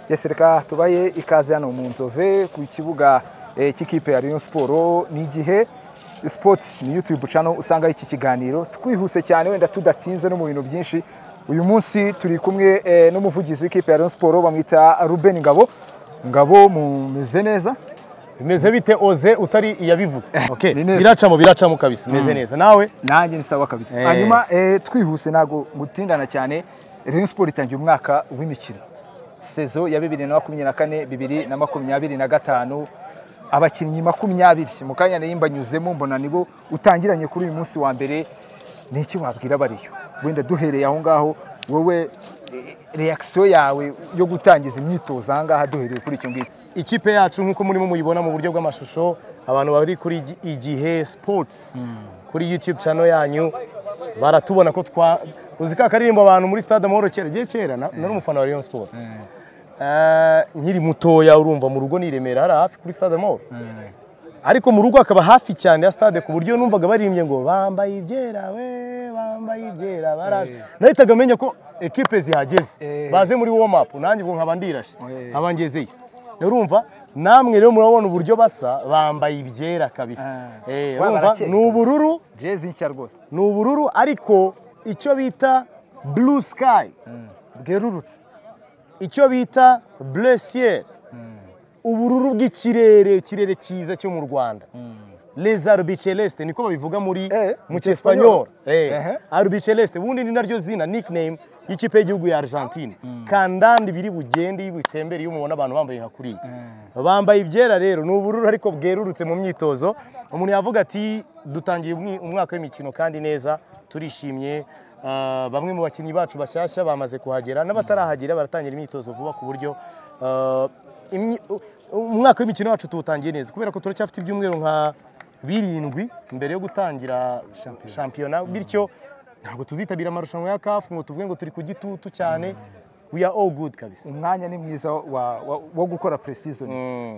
Yes reka tubaye ikaze hano mu nzove ku kibuga eh, cy'ikipe ya Rayon Sport ni igihe Sport ni YouTube channel usanga iki kiganiro twihuse cyane wenda tudatinze no mu bintu byinshi uyu munsi turi kumwe eh, n'umuvugizi w'ikipe ya Rayon Sport bamwita Ruben Ngabo Ngabo mumeze neza bimeze bite oze utari iyabivuze okay. Ni neza. biracamo biracamo kabisa meze neza nawe nanjye ni sawa kabisa Eh. hanyuma eh, twihuse ntabwo gutindana cyane Rayon Sport itangiye umwaka w'imikino sezo ya bibiri na makumyabiri na kane bibiri na makumyabiri na gatanu abakinnyi makumyabiri mu kanya nari mbanyuzemo mbona nibo utangiranye kuri uyu munsi wa mbere ni iki wabwira abariyo wenda duhereye aho ngaho wowe reakisiyo yawe yo gutangiza imyitozo aha ngaha duhereye kuri icyo ngicyo ikipe yacu nk'uko murimo muyibona mu buryo bw'amashusho abantu bari kuri Igi- igihe sports kuri youtube channel yanyu baratubona ko twa uzi ka karirimbo abantu muri stade amahoro kera igihe kera na- nari umufana wa Rayon Sport Eh, nkiri mutoya urumva mu rugo ni i Remera hari hafi kuri stade amahoro ariko mu rugo akaba hafi cyane ya stade ku buryo numvaga baririmbye ngo bambaye ibyera we bambaye ibyera baraje nahitaga menya ko ekipe zihageze Eh. baje muri warm up nanjye ubwo nkaba ndirashe Eh. nkaba ngezeyo urumva namwe rero murabona uburyo basa bambaye ibyera kabisa Ah. Eh, Wa, urumva barakeye. ni ubururu jezi nshya rwose ni ubururu ariko icyo bita blue sky bwerurutse icyo bita blessier ubururu bw'ikirere ikirere cyiza cyo mu rwanda les albiceleste niko babivuga muri Eh, mu mu cyesipanyol Ehe. albiceleste ubundi ni naryo zina nickname y'ikipe y'igihugu ya argentine kandanda ibiri bugende iyo bitembere iyo umubona abantu bambaye nka kuriya bambaye ibyera rero ni ubururu ariko bwerurutse mu myitozo umuntu yavuga ati dutangiye umwi- umwaka w'imikino kandi neza turishimye Ah, bamwe mu bakinnyi bacu bashyashya bamaze kuhagera n'abatarahagera baratangira imyitozo vuba ku buryo ah, imyi- u- umwaka w'imikino wacu tuwutangiye neza kubera ko turacyafite ibyumweru nka birindwi mbere yo gutangira shampiyona bityo ntabwo tuzitabira amarushanwa ya kafu ngo tuvuge ngo turi ku gitutu cyane we are all good kabisa umwanya ni mwiza wa- wa- wo gukora pre-season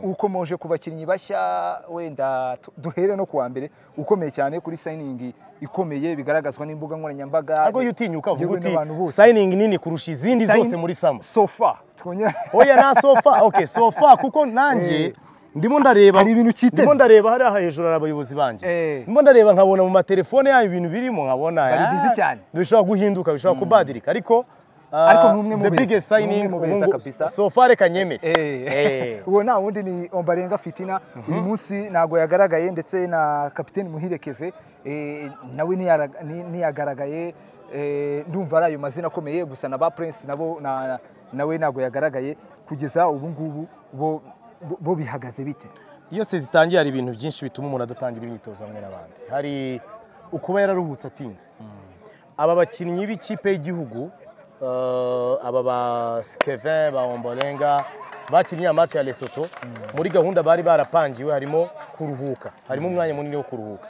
ukomoje ku bakinnyi bashya wenda tu- duhere no kuwa mbere ukomeye cyane kuri sayiningi ikomeye bigaragazwa n'imbuga nkoranyambaga ariko iyo utinyuka uvuga yewe uti n'abantu bose sayiningi nini kurusha izindi Sign- zose muri samu sofa twongera oya na sofa okay sofa kuko nanjye ndimo ndareba Hari ibintu utiteze. ndimo ndareba hariya hejuru hari abayobozi banjye Eh. ndimo ndareba nkabona mu matelefone yayo ibintu birimo nkabona Bari ah, busy cyane. bishobora guhinduka bishobora kubadirika ariko Ariko ni umwe mu the beza, biggest ni umwe signing mu ubu beza ngubu- kabisa. sofa reka nyemere Eh. Eh. uwo nta wundi ni ombarenga fitina uyu munsi ntabwo yagaragaye ndetse na kapiteni muhire keve eh, nawe ntiyara- nti- ntiyagaragaye eh, ndumva ari ayo mazina akomeye gusa na ba prince nabo na- nawe ntabwo yagaragaye kugeza ubu ngubu bo- bo- bo bihagaze bite iyo se zitangiye hari ibintu byinshi bituma umuntu adatangira imyitozo hamwe n'abandi hari ukuba yararuhutse atinze aba bakinnyi b'ikipe y'igihugu eh, aba ba Kevin ba Ombolenga bakinnye amaci ya Lesotho muri gahunda bari barapangiwe harimo kuruhuka harimo umwanya munini wo kuruhuka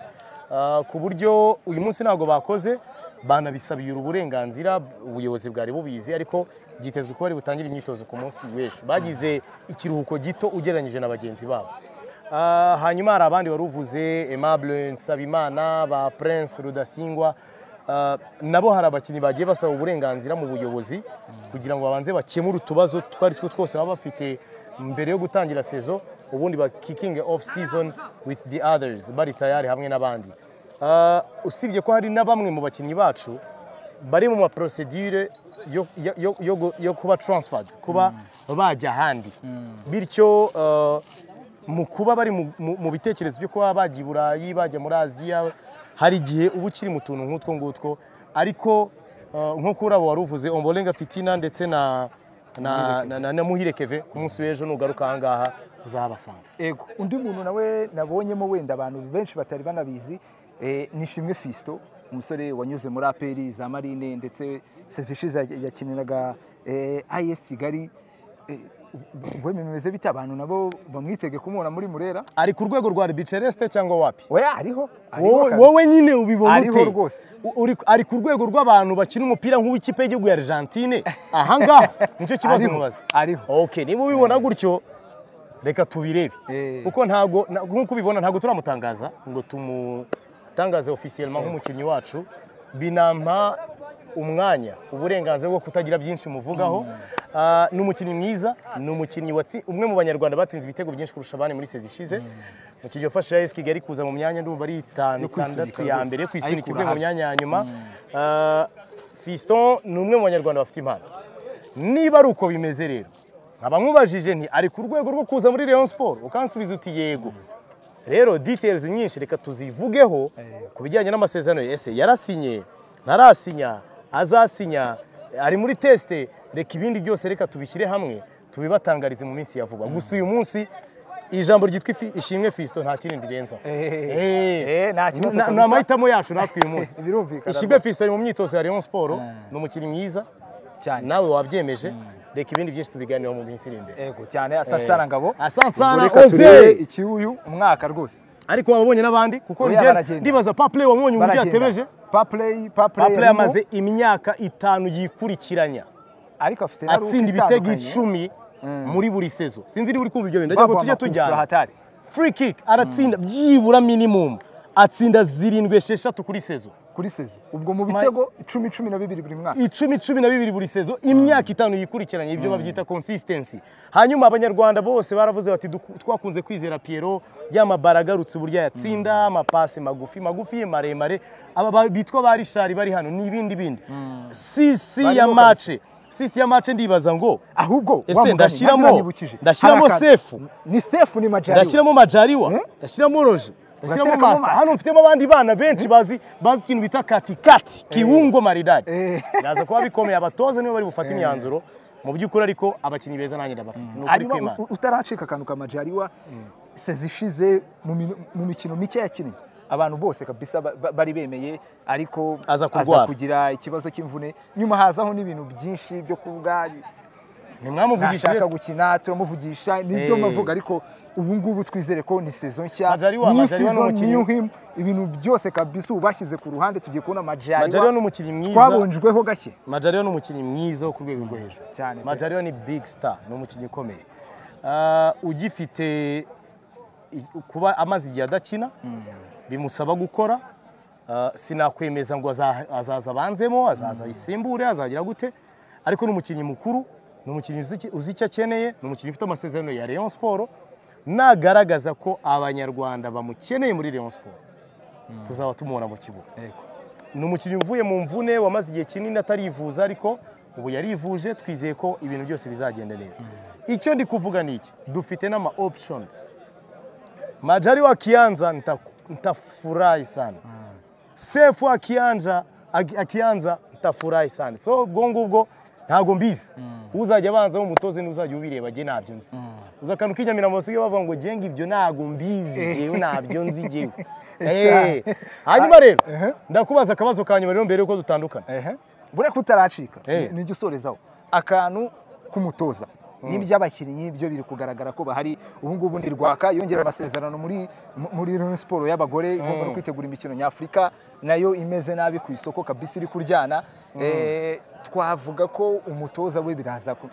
Eh, ku buryo uyu munsi ntabwo bakoze banabisabira uburenganzira ubuyobozi bwari bubizi ariko byitezwe ko bari butangire imyitozo ku munsi w'ejo bagize ikiruhuko gito ugereranyije na bagenzi babo Ah, hanyuma hari abandi wari uvuze Aimable Nsabimana ba Prince Rudasingwa Ah, nabo hari abakinnyi bagiye basaba uburenganzira mu buyobozi kugira ngo babanze bakemure utubazo two ari two twose baba bafite mbere yo gutangira sezo ubundi ba kicking off season with the others bari tayari hamwe n'abandi Ah, usibye ko hari na bamwe mu bakinnyi bacu bari mu maprosedure yo, yo, yo, yo, gu- yo kuba transferred kuba bajya ahandi bityo eh, mu kuba bari mu, mu, mu bitekerezo byo kuba bajya i burayi bajya muri aziya hari igihe uba ukiri mu tuntu nk'utwo ngutwo ariko eh, nk'uko urabo wari uvuze ombolenga fitina ndetse na na, na, na, na muhire keve ku munsi w'ejo nugaruka aha ngaha uzahabasanga ego undi muntu nawe nabonyemo wenda abantu benshi batari banabizi eh, ni Shimwe Fiston umusore wanyuze muri aperi za marine ndetse sezishize yakiniraga eh, AS Kigali Eh, we bimeze bite abantu nabo bamwitege kumubona muri Murera ari ku rwego rwa arbitreste cyangwa wapi oya ariho ariho wowe kabisa. wowe nyine ubibona Ariho ute rwose. U- uri- ari ku rwego rw'abantu bakina umupira nk'uw'ikipe y'igihugu ya argentine ahangaha nicyo kibazo Ariho, mubaza ariho. okay niba ubibona gutyo reka tubirebe Eh. kuko ntago na- nk'uko ubibona ntago turamutangaza ngo tumutangaze officiellement nk'umukinnyi wacu binampa umwanya uburenganzira bwo kutagira byinshi muvugaho Ah, ni umukinnyi mwiza ni umukinnyi watsi- umwe mu banyarwanda batsinze ibitego byinshi kurusha abandi muri sezi ishize umukinnyi wafashe AS Kigali kuza mu myanya ndumva ari itanu Yo kwisunika itandatu ya rwose. mbere yo kwisunika Ayikura ivuye mu hafi. myanya ya nyuma Ah, Fiston ni umwe mu banyarwanda bafite impano niba ari uko bimeze rero nkaba nkubajije nti ari ku rwego rwo kuza muri Rayon Sport ukansubiza uti yego rero details nyinshi reka tuzivugeho ku bijyanye n'amasezerano ye. ese yarasinye ntarasinya azasinya ari muri teste reka ibindi byose reka tubishyire hamwe tubibatangarize mu minsi ya vuba gusa uyu munsi ijambo ryitwa ifi- ishimwe Fiston nta kindi rirenzaho Eh, Eh, eh, nta kibazo na- ni kabisa. amahitamo yacu natwe uyu munsi Birumvikana ishimwe rwose. Fiston ari mu myitozo ya Rayon Sport ni umukinnyi mwiza cyane nawe wabyemeje reka ibindi byinshi tubiganireho mu minsi iri imbere ego cyane asansana ngabo Asante sana, Ubwo reka Oze. turebe ikiuyu umwaka rwose ariko wabonye n'abandi kuko Oya, njye baragenda. ndibaza paple wamubonye uburyo yatebeje papureyi papureyi paple yamaze imyaka itanu yikurikiranya ariko afite na ruka atsinda ibitego itandukanye. icumi muri buri sezo sinzi niba uri kumva ibyo bintu ndagira Baguha ngo tujye amakuru, tujyana hatari. free kick aratsinda byibura minimum atsinda zirindwi esheshatu kuri sezo kuri sezo ubwo mu bitego icumi cumi na bibiri buri mwaka icumi cumi na bibiri buri sezo imyaka itanu yikurikiranye ibyo babyita consistency hanyuma abanyarwanda bose baravuze bati "Duku- twakunze kwizera Pierrot y'amabara agarutse uburyo yatsinda amapasi magufi magufi maremare aba ba- bitwa ba rishari bari hano ni ibindi bindi sisi ya Barimo mace sisi ya mace ndibaza ngo ahubwo Ese wa mugani, ndashyiramo- nanjye uranyibukije. ndashyiramo Hari akantu. sefu. ni sefu ni majari ndashyiramo majariwa Eh? ndashyiramo roje ndashyiramo Uraterekamo masita Master. hano mfitemo abandi bana benshi bazi bazi ikintu bita katikati kiwungo maridadi Eh. biraza kuba bikomeye abatoza nibo bari bufate imyanzuro mu by'ukuri ariko abakinnyi beza nanjye ndabafite ni ukuri hanyuma kw'imana u- utaracika akantu ka majariwa sezi ishize mu mino- mu mikino mike yakinnye abantu bose kabisa ba- ba- bari bemeye ariko Aza kurwara. kugira ikibazo cy'imvune nyuma hazaho n'ibintu byinshi byo kuvuga ntimwamuvugishije ntashaka se? gukina turamuvugisha nibyo Eh. mavuga ariko ubu ngubu twizere ko ni sezo nshya Majaliwa- new Majaliwa ni season, umukinnyi. new him. ibintu byose kabisa ubu bashyize ku ruhande tugiye kubona majariwa majariwa ni umukinnyi mwiza twabonjweho gake majariwa ni umukinnyi mwiza wo ku rwego rwo hejuru Cyane pe. majariwa ni big star ni umukinnyi ukomeye Ah, ugifite i- kuba amaze igihe adakina bimusaba gukora Ah, sinakwemeza ngo aza- azaza abanzemo azaza ayisimbure azagira gute ariko ni umukinnyi mukuru ni umukinnyi uzi iki- uzi icyo akeneye ni umukinnyi ufite amasezerano ya Rayon Sport nagaragaza ko abanyarwanda bamukeneye muri Rayon Sport tuzaba tumubona mu kibuga ni umukinnyi uvuye mu mvune wamaze igihe kinini atarivuza ariko ubu yarivuje twizeye ko ibintu byose bizagenda neza icyo ndi kuvuga ni iki dufite n'ama options majari wa kianza nita- nitafurahi sana sefu wa kianja aki- akianza nitafurahi sana so ubwo ngubwo ntabwo mbizi uzajya abanza umutoze n'uzajya ubireba njye ntabyo nzi uza akantu k'inyamira musigaye bavuga ngo jenga ibyo ntabwo mbizi jewe ntabyo nzi jewe Eh, hanyuma rero Ehe. ndakubaza akabazo ka nyuma rero mbere yuko dutandukana ehe buriya ko utaracika Eh. nijya usorezaho akantu k'umutoza n'iby'abakinnyi byo biri kugaragara ko bahari ubu ngubu ni rwaka yongera amasezerano muri mu- muri Rayon siporo y'abagore igomba no kwitegura imikino nyafurika nayo imeze nabi ku isoko kabisa iri kuryana Eh, twavuga ko umutoza we biraza ku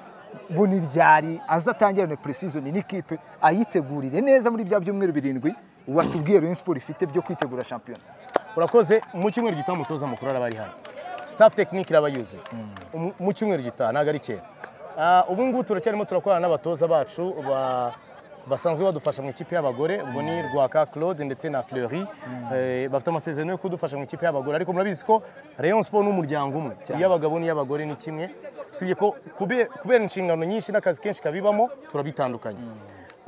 buni ryari azatangirane puresizoni n'ikipe ayitegurire neza muri bya byumweru birindwi watubwiye Rayon siporo ifite byo kwitegura shampiyona urakoze mu cyumweru gitaha umutoza mukuru araba ari hano staff tekinike iraba yuzuye Mu- mu cyumweru gitaha ntabwo ari kera Ah, ubu ngubu turacyarimo turakorana n'abatoza bacu ba- basanzwe badufasha mu ikipe y'abagore ubwo ni rwaka claude ndetse na fleury Eh, bafite amasezerano yo kudufasha mu ikipe y'abagore ariko murabizi ko rayon sport ni umuryango umwe iy'abagabo n'iy'abagore ni kimwe usibye ko kube- kubera inshingano nyinshi n'akazi kenshi kabibamo turabitandukanye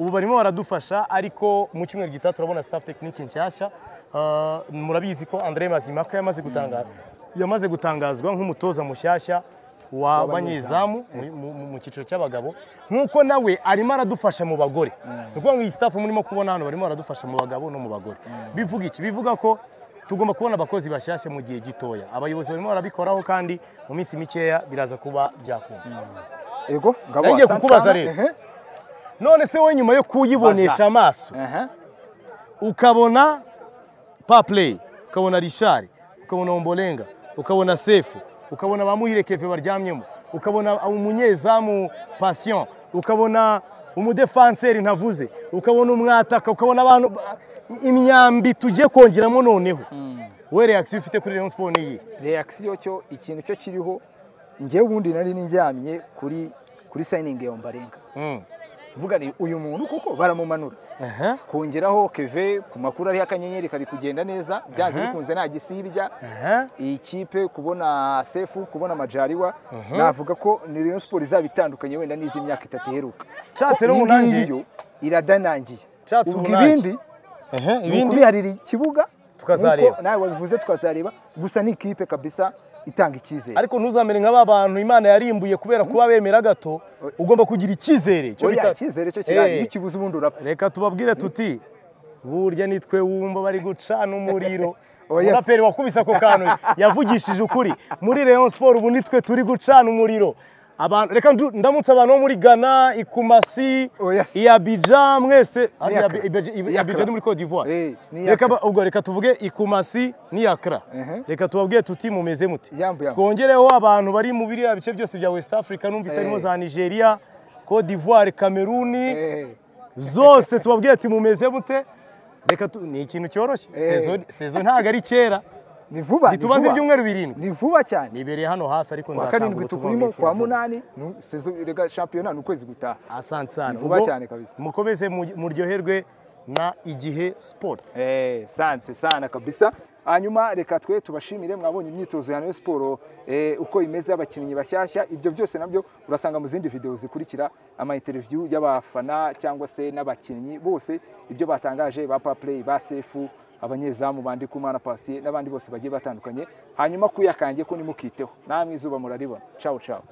ubu barimo baradufasha ariko mu cyumweru gitaha turabona staff tekinike nshyashya Ah, murabizi ko André Mazimaka yamaze gutanga yamaze gutangazwa nk'umutoza mushyashya w'abanyezamu mu- mu- mu- mu cyiciro cy'abagabo nk'uko nawe arimo aradufasha mu bagore ni ukuvuga ngo iyi staff murimo kubona hano barimo baradufasha mu bagabo no mu bagore bivuga iki bivuga ko tugomba kubona abakozi bashyashya mu gihe gitoya abayobozi barimo barabikoraho kandi mu minsi mikeya biraza kuba byakunze Ego, ngabo Nanjye wa kukubaza Sansana, rero. ehe. none se wowe nyuma yo kuyibonesha amaso Ehe. ukabona papley ukabona rishari ukabona ombolenga ukabona sefu ukabona ba muhire keve baryamyemo ukabona umunyezamu passion ukabona umudefanseri ntavuze ukabona umwataka ukabona abantu imyambi tugiye kongeramo noneho wowe reaction ufite kuri rayon sport ni iyi reakisiyo cyo ikintu cyo kiriho ngewe ubundi nari nijyamye kuri kuri sayiningi ya ombarenga Mm. uvuga ni uyu muntu kuko baramumanura Aha. kongeraho keve ku makuru ariho akanyenyeri kari kugenda neza byanze bikunze nta gisibya Aha. iyi kipe kubona sefu kubona majariwa navuga ko ni rayon siporo izaba itandukanye wenda n'izi myaka itatu iheruka Nshatse rero Iyi unangiye. ngiyi yo iradanangiye Nshatse ubwo unangiye. ibindi Aha, ni ibindi ukubiharira ikibuga Tukazareba. nk'uko nawe wabivuze tukazareba gusa ni ikipe kabisa itanga icyizere ariko ntuzamere nka ba bantu imana yarimbuye kubera kuba bemera gato ugomba kugira icyizere cyo oya bita- icyizere cyo Eh. kirahari iyo ukibuze ubundi urapfa reka tubabwire tuti burya nitwe wumva bari gucana umuriro Oh, yes. umuraperi wakubise ako kantu yavugishije ukuri muri rayon siporo ubu nitwe turi gucana umuriro Abantu- reka ndu- ndamutse abantu bo muri ghana ikumasi Oh, yes. iyabija mwese Ah, Iyakra. Iyabi- Ibeji- Ibe- Iyakra. Abidjan ni muri cote d'ivoire Eh, ni Iyakra. reka ba- ubwo reka tuvuge ikumasi n'iyakara Ehe. reka tubabwire tuti mumeze muti Yambu, yambu. twongereho abantu bari mu biriya bice byose bya west africa numvise harimo Eh. za nigeria cote d'ivoire kameruni Eh, zose tubabwiye ati mumeze mute reka tu- ni ikintu cyoroshye Eh. Sezo- sezo ntabwo ari kera ni vuba ni ntitubaze vuba. ibyumweru birindwi ni vuba cyane nibereye hano hafi ariko kwa nzatanga karindwi ubutumwa tukurimo bw'isi kwa vuba. munani ni- sezo rega shampiyona ni ukwezi gutaha asante sana Ni vuba Ubwo cyane kabisa. mukomeze mu- muryoherwe na igihe sports Eh, sante sana kabisa hanyuma reka twe tubashimire mwabonye imyitozo ya Rayon siporo eh, uko imeze y'abakinnyi bashyashya ibyo byose nabyo urasanga mu zindi video zikurikira ama interview y'abafana cyangwa se n'abakinnyi bose ibyo batangaje ba paplay ba sefu abanyezamu bandi kumana pasiye n'abandi bose bagiye batandukanye hanyuma kuyakange ko nimukiteho namwe izuba muraribona ciao ciao